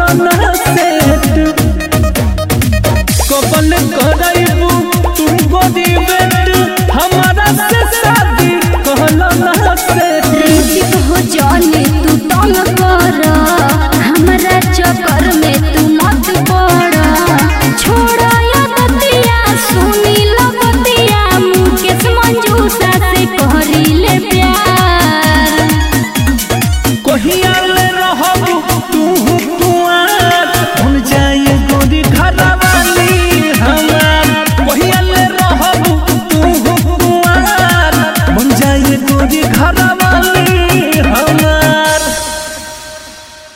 कहला सेट कबल करैबू तुम गोदी बेट हमारा से शादी कहला सेट ऋतिक हो जाने तू तंग कर हमरा चक्कर में तू मत पड़ छोड़ या बतिया सुनी लो बतिया मुकेश मंजूसा से कहरी ले प्यार कहियाले रहबू तू कुआर भूल जाए गोरी घरवाली हमार कहियाले रहबू तू कुआर भूल जाए गोरी घरवाली